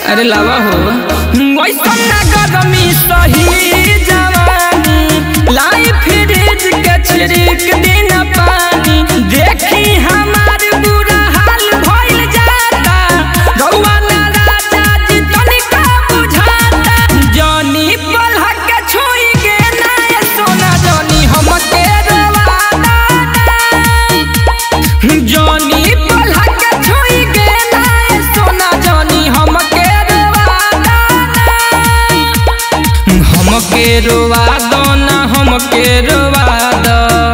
अरे लावा हो वैसन ना गरमी सही जवानी लाई फ्रिज के छिड़क दिन पानी देखी हमार बुरा हाल भइल जाता रउआ ना राजा जी तनिका बुझाता जनी पलह के छुई गे ना ये सोना जनी हमके रोवाता जनी पलह के छुई गे ना ये सोना जनी हमके रोवाता हमके रोवा दो ना हमके रोवा दो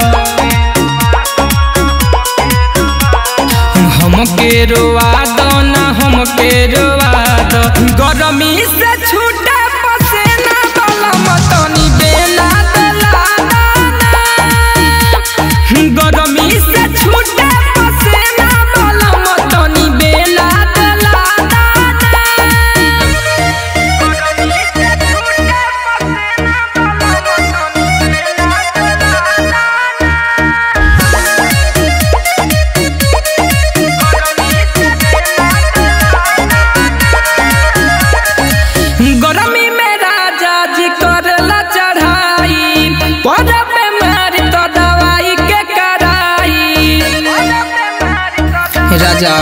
हमके रोवा दो ना हमके रोवा दो गरमी से छूटे पसेना वाला मतनी बेला दला गरमी से छूटे पसेना वाला मतनी बेला दला गरमी में राजा जी करला चढ़ाई परब में मारी तो दवाई के कराई राजा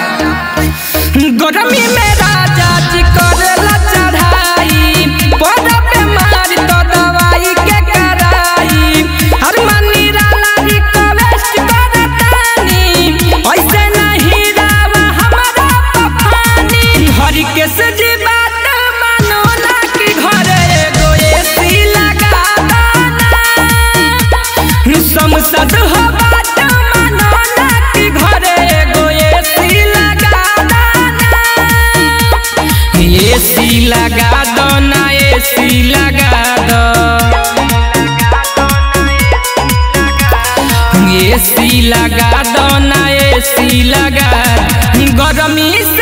गरमी में राजा जी करला चढ़ाई परब में मारी तो दवाई के कराई हर मनी राला रिक्वेस्ट करतानी ऐसे नहीं रावा हमारा पफानी हरि के सजी बात मानो ना कि घरे एगो एसी लगा संसद हो बात मानो ना कि घरे एगो एसी लगा एसी लगा दो ना एसी लगा दो एसी लगा दो ना एसी लगा गरमी से